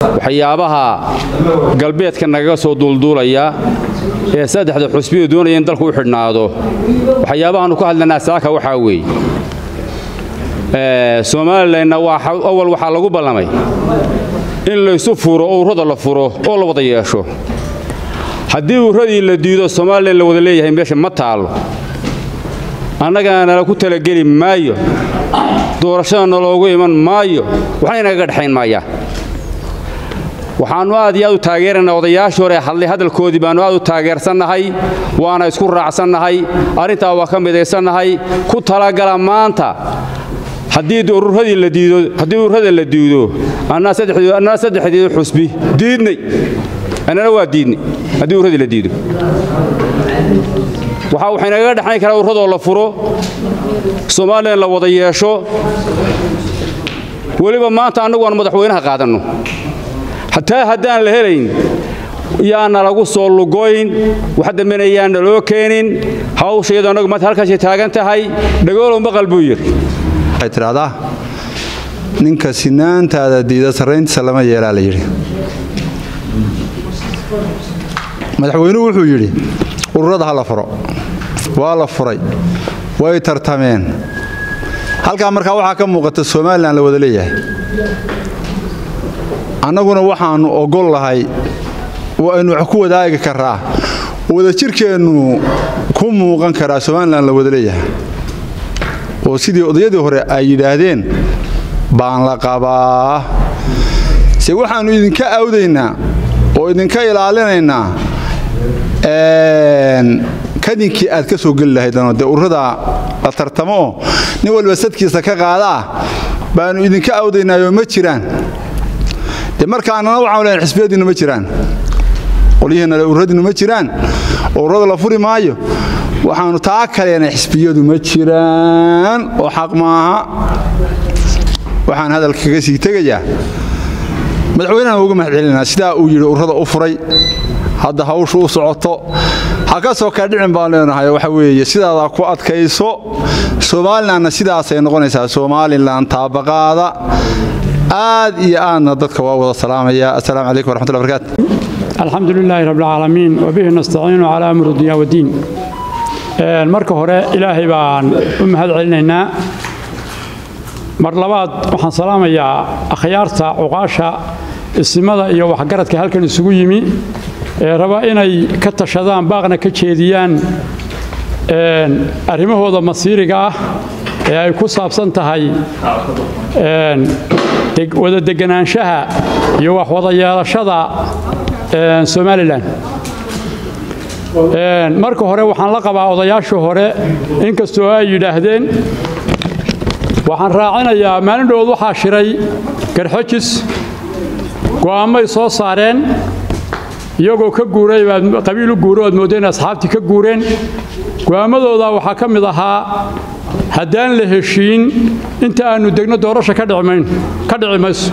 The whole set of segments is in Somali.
waxyaabaha galbeedka nagaga soo duulduulaya ee saddexda xusbiyu doonaya in dalku u xidhnaado waxyaabahaannu ka hadlanaa saaka waxaa weeye somalilanna awal waxaa lagu ballamay in laysu furo oo urrada la furo oo la wada yeesho haddii urradii la diido somalilan la wada leeyahay meesha ma taallo annagana nala ku talageli maayo doorashada naloogu iman maayo waxna inagaga dhexayn maayaan waxaannu aad iyo aad u taageeraynaa odayaashii hore hadlay hadalkoodii baannu aad u taageersannahay waana isku raacsannahay arrintaa waa ka midaysannahay ku talagala maanta haddii urradii la diido haddii urrada la diido annaa saddexdii xusbi diidnay annana waa diidnay haddii urradii la diido waxaa waxaynagaga dhexayn karaa urradoo la furo somalilan la wada yeesho weliba maanta annagu aan madaxweynaha qaadanno hataa haddaan la helayn yaana lagu soo lugoyn wax dambena yaana loo keenin hawsha iyadoo annagu maanta halkaasay taagan tahay dhagoolow maqal buu yidhi waxay tidhaahdaa ninka sinaantaada diida sarrayntiisa lama yeelaa la yidhi madaxweynuhu wuxuu yidhi ururada ha la furo waa la furay way tartameen halkaa markaa waxaa ka muuqata somalilan la wada leeyahay annaguna waxaannu ogol lahay oo aynu wax ku wadaagi karaa wadajirkeennu ku muuqan karaa somalilan la wada leeyahay oo sidii odayadii hore ay yidhaahdeen baan la qabaa se waxaannu idinka awdaynaa oo idinka ilaalinaynaa kadinkii aad ka soo geli lahaydano dee ururada la tartamo oo nin walba sadkiisa ka qaadaa baannu idinka awdaynaayoo ma jiraan de markaanana waxaanu lehan xisbiyadiinnu ma jiraan qolyihiinale ururadiinnu ma jiraan oo ururada la furi maayo waxaannu taa kaleenay xisbiyadu ma jiraan oo xaq maaha waxaan hadalka kaga sii tegayaa madaxweynahan uga mahad celinaa sidaa uu yidhi ururada u furay hadda hawshu u socoto ha ka soo kaadhicin baan leenahay waxa weeye sidaadaa ku adkayso somalilanna sidaasay noqonaysaa somalilan taabaqaada aad iyo aadna dadka waa wada salaamaya assalaamu calaykum waraxmatullahi barakaatu alxamdu lilaahi rabbilcaalamiin wabihi nastaciinu calaa amri dunya waddiin marka hore ilaahay baan u mahad celinaynaa mar labaad waxaan salaamayaa akhyaarta cuqaasha isimada iyo waxgaradka halkan isugu yimi ee raba inay ka tashadaan baaqna ka jeediyaan arrimahooda masiiriga ah ee ay ku saabsan tahay wada deganaanshaha iyo wax wada yeelashada somalilan marka hore waxaan la qabaa odayaashii hore inkastoo ay yidhaahdeen waxaan raacinayaa maalin dhowood waxaa shiray garxojis go'aammay soo saareen iyagoo ka guuray baad qabiil u guuro oad moodeen asxaabtii ka guureen go'aammadooda waxaa ka mid ahaa haddaan la heshiin inta aannu degno doorasha ka dhici mayso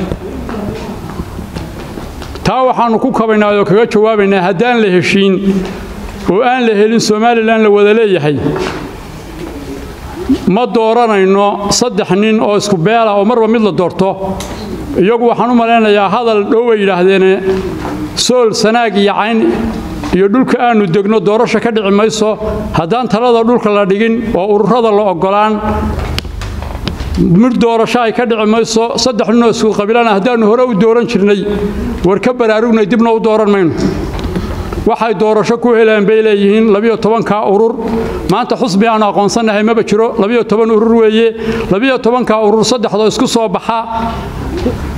taa waxaannu ku kabaynaa oo kaga jawaabaynaa haddaan la heshiin oo aan la helin somalilan la wada leeyahay ma dooranayno saddex nin oo isku beela oo marba mid la doorto iyagu waxaan u malaynayaa hadal dhow bay yidhaahdeene sool sanaag iyo cayn iyo dhulka aannu degno doorasho ka dhici mayso haddaan talada dhulka la dhigin oo ururada la oggolaan mid doorasho ay ka dhici mayso saddex ninoo isku qabiilana haddaannu hore u dooran jirnay war ka baraarugnay dibna u dooran mayno waxay doorasho ku heleen bay leeyihiin labiyo tobanka urur maanta xusbi aanu aqoonsannahay maba jiro labiyo toban urur weeye labiyo tobanka urur saddexdoo isku soo baxa